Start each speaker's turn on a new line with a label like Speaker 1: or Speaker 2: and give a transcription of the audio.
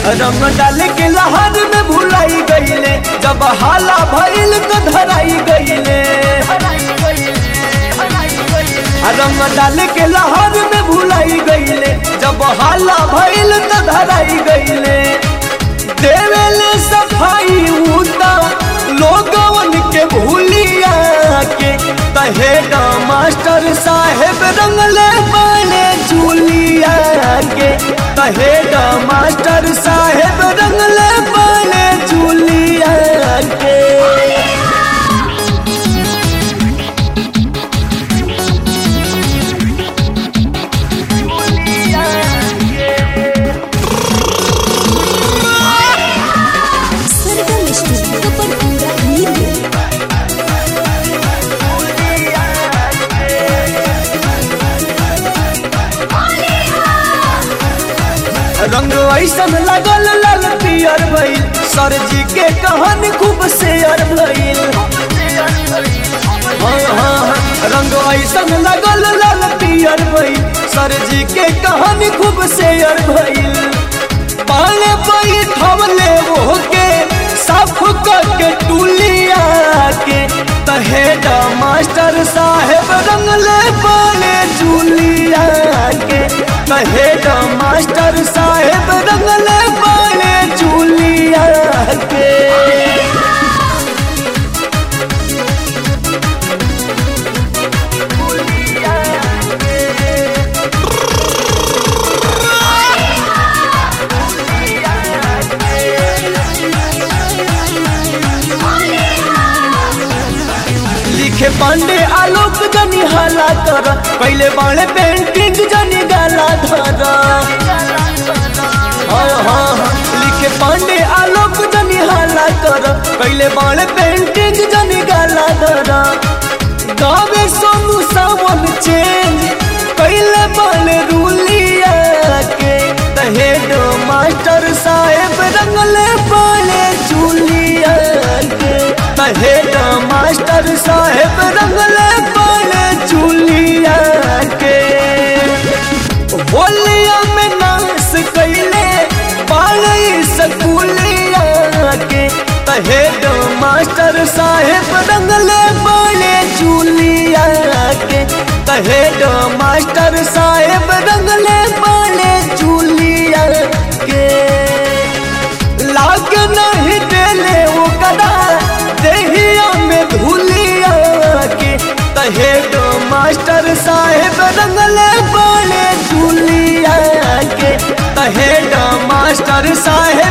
Speaker 1: रंग डाल के लहर में भुलाई गईले जब हाला भइल तो धराई गईले रंग डाल के लहर में भुलाई गईले जब हाला भइल तो धराई गईले देवेले सफाई उता लोगवन के भूलिया के तहेगा मास्टर साहेब रंगले बाने जूलिया के तहेगा मास्टर साहेब रंगले बाने जूलिया के
Speaker 2: सरगम स्टूडियो पर पूरा नींद
Speaker 1: रंग ऐसन लगल लाल पियर भइल सर जी के कहानी खूब शेयर भइल हाँ, हाँ, हाँ, रंग ऐसन लगल लाल पियर भइल सर जी के कहानी खूब शेयर भइल पाले बैठवले वो के साफ करके टूलिया के तहेडा मास्टर साहेब रंगले पाले जूलिया के तहेडा मास्टर साहेब रंगले पाले जूलिया के लिखे पांडे आलोक जनी हाला कर पहले बाणे पेंटिंग जनी गाला धर हाँ, हाँ, हाँ। लिखे पांडे आलोक जनी हाला कर पहले बाणे पेंटिंग जनी गाला धर गावे सोनू सावन चेंज पहले बाणे रूलिया के तहेड मास्टर साहेब रंगले बाणे जूलिया के तहेड मास्टर साहेब रंगले बाणे जूलिया के होलिया में नाश कैले पालई सकुलिया के तहेड मास्टर साहेब रंगले बाणे जूलिया के तहेड मास्टर साहेब रंगले बाणे जूलिया के लाग नहीं देले ओकरा देहिया में धुलिया के तहेड मास्टर साहेब रंगले बाणे जूलिया के तहेड मास्टर साहेब